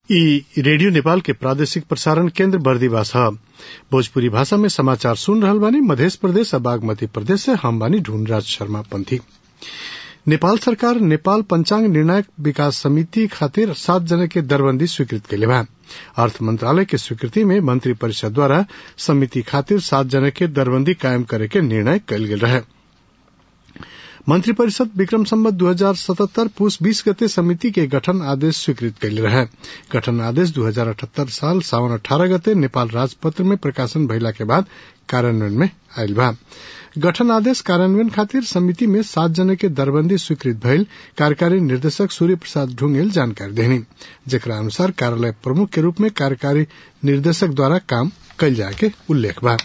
ई रेडियो नेपाल के प्रादेशिक प्रसारण केन्द्र बर्दिवास ह भोजपुरी भाषा में समाचार सुन रहल बानी मधेश प्रदेश आ बागमती प्रदेश से हम बानी ढूंढराज शर्मा पंथी नेपाल सरकार नेपाल पंचांग निर्णायक विकास समिति खातिर सात जना के दरबंदी स्वीकृत कैले बा अर्थ मंत्रालय के स्वीकृति में मंत्री परिषद द्वारा समिति खातिर सात जना के दरबंदी कायम करे के निर्णय कयल गेल रहे मंत्री परिषद विक्रम सम्बत दू हजार सतहत्तर पूस बीस गते समिति के गठन आदेश स्वीकृत कैले रहे गठन आदेश दू हजार अठहत्तर साल सावन अठारह गते नेपाल राजपत्र में प्रकाशन भइला के बाद कार्यान्वयन में आयल बा गठन आदेश कार्यान्वयन खातिर समिति में सात जने के दरबंदी स्वीकृत भइल कार्यकारी निर्देशक सूर्य प्रसाद ढुंगेल जानकारी देनी जेकरा अनुसार कार्यालय प्रमुख के रूप में कार्यकारी निर्देशक द्वारा काम कल जाए के उल्लेख बा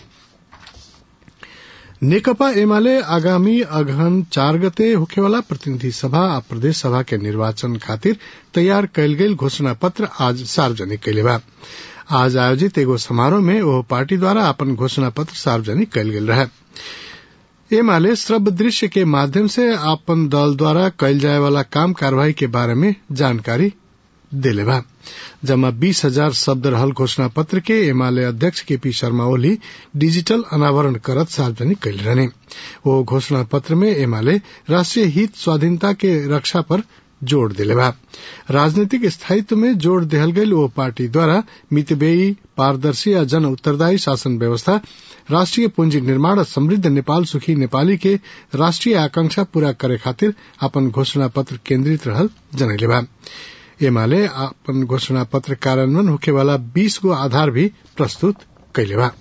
नेकपा एमाले आगामी अगहन चार गते होखेवाला प्रतिनिधि सभा आ प्रदेश सभा के निर्वाचन खातिर तैयार कयल गेल घोषणा पत्र आज सार्वजनिक कैले बा आज आयोजित एगो समारोह में ओह पार्टी द्वारा अपन घोषणा पत्र सार्वजनिक कयल गेल रहे एमाले श्रव्य दृश्य के माध्यम से अपन दल द्वारा कयल जाए वाला काम कार्यवाही के बारे में जानकारी देले बा जमा बीस हजार शब्द रहल घोषणा पत्र के एमाले अध्यक्ष के पी शर्मा ओली डिजिटल अनावरण करत सार्वजनिक कैल रहने वो घोषणा पत्र में एमाले राष्ट्रीय हित स्वाधीनता के रक्षा पर जोड़ दिले बा राजनीतिक स्थायित्व में जोड़ देहल गयल वो पार्टी द्वारा मितबेयी पारदर्शी या जन उत्तरदायी शासन व्यवस्था राष्ट्रीय पूंजी निर्माण और समृद्ध नेपाल सुखी नेपाली के राष्ट्रीय आकांक्षा पूरा करे खातिर अपन घोषणा पत्र केन्द्रित रहल जनैले बा एमाले अपन घोषणा पत्र कार्यान्वयन होखेवाला बीस गो आधार भी प्रस्तुत कैले बा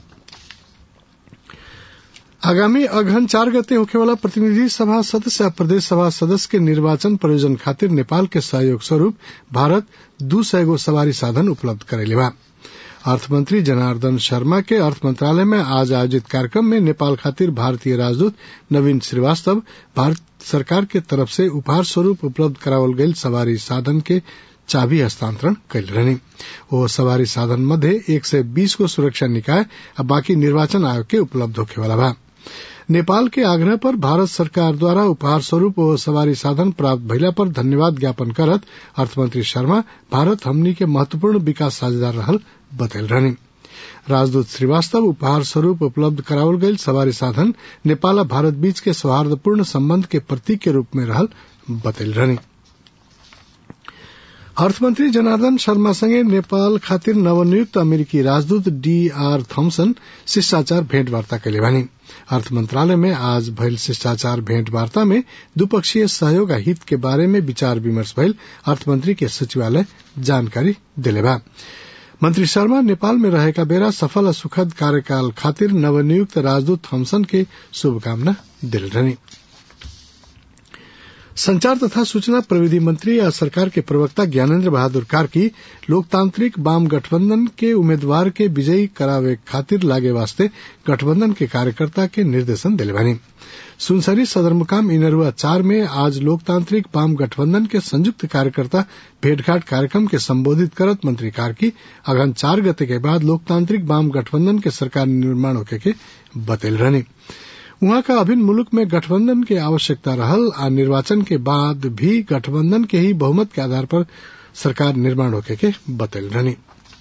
आगामी अगहन चार गते होखेवाला प्रतिनिधि सभा सदस्य आ प्रदेश सभा सदस्य के निर्वाचन प्रयोजन खातिर नेपाल के सहयोग स्वरूप भारत दू सय गो सवारी साधन उपलब्ध करेले बा अर्थमंत्री जनार्दन शर्मा के अर्थ मंत्रालय में आज आयोजित कार्यक्रम में नेपाल खातिर भारतीय राजदूत नवीन श्रीवास्तव भारत सरकार के तरफ से उपहार स्वरूप उपलब्ध करावल गयल सवारी साधन के चाबी हस्तांतरण कैल रहनी वो सवारी साधन मध्य एक सय बीस गो सुरक्षा निकाय आ बाकी निर्वाचन आयोग के उपलब्ध होखेवाला बा नेपाल के आग्रह पर भारत सरकार द्वारा उपहार स्वरूप वो सवारी साधन प्राप्त भइला पर धन्यवाद ज्ञापन करत अर्थमंत्री शर्मा भारत हमनी के महत्वपूर्ण विकास साझेदार रहल बतैल रहनी राजदूत श्रीवास्तव उपहार स्वरूप उपलब्ध करावल गयल सवारी साधन नेपाल आ भारत बीच के सौहार्दपूर्ण संबंध के प्रतीक के रूप में रहल बतैल रहनी अर्थमंत्री जनार्दन शर्मा संगे नेपाल खातिर नवनियुक्त अमेरिकी राजदूत डी आर थॉम्सन शिष्टाचार भेंटवार्ता कैले बानी अर्थ मंत्रालय में आज भइल शिष्टाचार भेंटवार्ता में द्विपक्षीय सहयोग आ हित के बारे में विचार विमर्श भइल अर्थमंत्री के सचिवालय जानकारी दिले बा मंत्री शर्मा नेपाल में रहेका बेरा सफल आ सुखद कार्यकाल खातिर नवनियुक्त राजदूत थॉम्सन के शुभकामना दिल रहनी संचार तथा सूचना प्रविधि मंत्री या सरकार के प्रवक्ता ज्ञानेन्द्र बहादुर कार्की लोकतांत्रिक वाम गठबंधन के उम्मीदवार के विजयी करावे खातिर लागे वास्ते गठबंधन के कार्यकर्ता के निर्देशन दिले बानी सुनसरी सदरमुकाम इनरुआ चार में आज लोकतांत्रिक वाम गठबंधन के संयुक्त कार्यकर्ता भेंटघाट कार्यक्रम के संबोधित करत मंत्री कार्की अगन चार गते के बाद लोकतांत्रिक वाम गठबंधन के सरकार निर्माण होके के बतेल रहनी उहाँ का अभिन्न मुलुक में गठबंधन के आवश्यकता रहल आ निर्वाचन के बाद भी गठबंधन के ही बहुमत के आधार पर सरकार निर्माण होके के बतल रहनी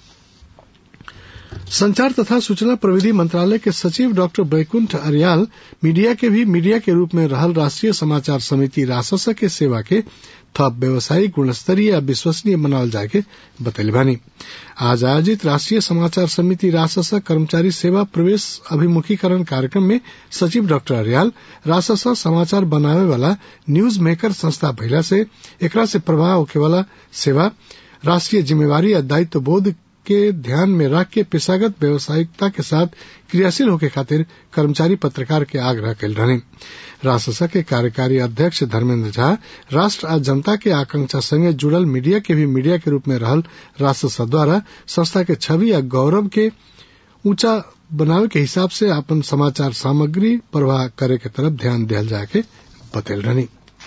संचार तथा सूचना प्रविधि मंत्रालय के सचिव डॉक्टर बैकुंठ अरियाल मीडिया के भी मीडिया के रूप में रहल राष्ट्रीय समाचार समिति रासस के सेवा के थप व्यवसायिक गुणस्तरीय या विश्वसनीय बनावल जाए के बतैले बानी आज आयोजित राष्ट्रीय समाचार समिति रासस कर्मचारी सेवा प्रवेश अभिमुखीकरण कार्यक्रम में सचिव डॉक्टर अरियाल रासस समाचार बनावे वाला न्यूज मेकर संस्था भइला से एकरा से प्रभाव होखे वाला सेवा राष्ट्रीय जिम्मेवारी या दायित्व बोध के ध्यान में रख के पेशागत व्यावसायिकता के साथ क्रियाशील होके खातिर कर्मचारी पत्रकार के आग्रह कैल रहने राससा के कार्यकारी अध्यक्ष धर्मेंद्र झा राष्ट्र आ जनता के आकांक्षा संगे जुड़ल मीडिया के भी मीडिया के रूप में रहल राससा द्वारा संस्था के छवि या गौरव के ऊंचा बनावे के हिसाब से अपन समाचार सामग्री प्रवाह करे के तरफ ध्यान दिया जाए के बतल रहनी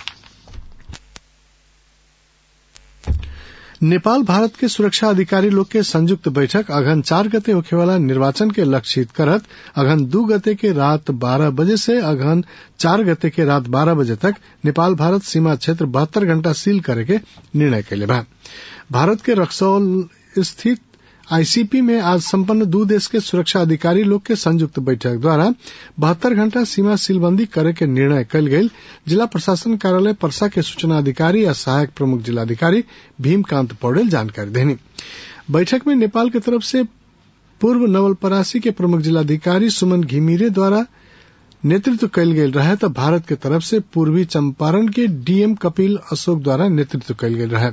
नेपाल भारत के सुरक्षा अधिकारी लोग के संयुक्त बैठक अघन चार गते होखेवाला निर्वाचन के लक्षित करत अघन दू गते के रात बारह बजे से अघन चार गते के रात बारह बजे तक नेपाल भारत सीमा क्षेत्र बहत्तर घंटा सील करे के निर्णय कैले बा भारत के रक्सौल स्थित आईसीपी में आज संपन्न दू देश के सुरक्षा अधिकारी लोग के संयुक्त बैठक द्वारा बहत्तर घंटा सीमा सीलबंदी करे के निर्णय कल गई जिला प्रशासन कार्यालय परसा के सूचना अधिकारी या सहायक प्रमुख जिलाधिकारी भीमकांत पौडेल जानकारी देनी बैठक में नेपाल की तरफ से पूर्व नवलपरासी के प्रमुख जिलाधिकारी सुमन घिमिरे द्वारा नेतृत्व कयल गेल रहे तो भारत के तरफ से पूर्वी चंपारण के डीएम कपिल अशोक द्वारा नेतृत्व कयल गेल रहे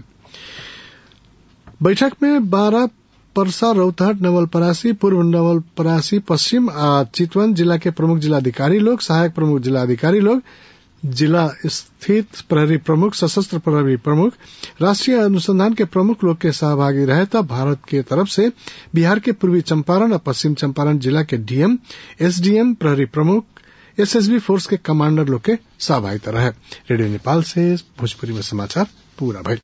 बैठक में बारह परसा रौतहट नवलपरासी पूर्व नवलपरासी पश्चिम आ चितवन जिला के प्रमुख जिलाधिकारी लोग सहायक प्रमुख जिलाधिकारी लोग जिला स्थित प्रहरी प्रमुख सशस्त्र प्रहरी प्रमुख राष्ट्रीय अनुसंधान के प्रमुख लोग के सहभागी रहे तब भारत के तरफ से बिहार के पूर्वी चंपारण और पश्चिम चंपारण जिला के डीएम एसडीएम प्रहरी प्रमुख एसएसबी फोर्स के कमांडर लोग के सहभागिता रहे रेडियो नेपाल से भोजपुरी में समाचार पूरा भइल